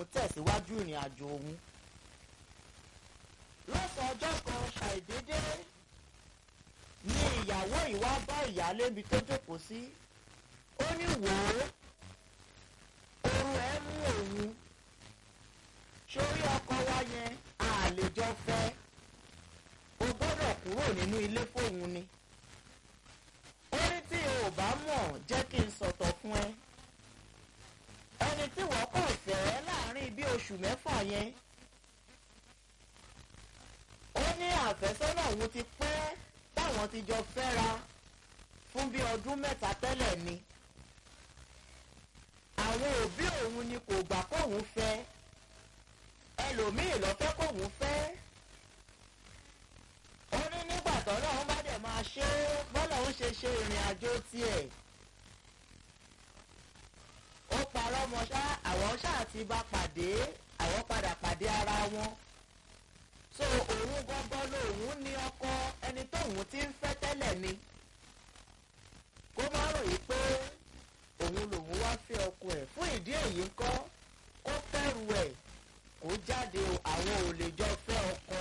kóun tẹ̀síwájú ìrìn àjò òun. lọ́sàn-án ọjọ́ kan ṣàìdédé ni ìyàwó ìwá bá ìyáálé mi tó jókòó sí ó ní wò ó oorun ẹ mú òun sórí ọkọ wa yẹn àlejò fẹ́ o gbọ́dọ̀ kúrò nínú ilé fóun ni ó ní tí o ò bá mọ̀ jẹ́ kí n sọ̀tọ̀ fún ẹ ẹni tí wọ́n kàn fẹ́ láàrin bí oṣù mẹ́fà yẹn ó ní àfẹ́sọ́nà òun ti pẹ́ táwọn ti jọ fẹ́ra fún bí ọdún mẹ́ta tẹ́lẹ̀ ni àwọn òbí òun ni kò gbà kóun fẹ́ ẹlòmíì ló fẹ́ kóun fẹ́ ó ní nígbà tọ́lọ́ òun bá dẹ̀ máa ṣe é bọ́lá òun ṣe ṣe ìrìn àjò tiẹ̀ ó parọ́ mọ́ ṣá àwọn ṣáà ti bá pàdé àwọn padà pàdé ara wọn so òun gbọ́ngbọ́n lòun ní ọkọ ẹni tóun ti ń fẹ́ tẹ́lẹ̀ ni kó má ròyìn pé òun lòun wá fẹ́ ọkọ ẹ̀ fún ìdí èyí ńkọ́ kó fẹ́rù ẹ̀ kó jáde o àwọn ò lè jọ fẹ́ ọkọ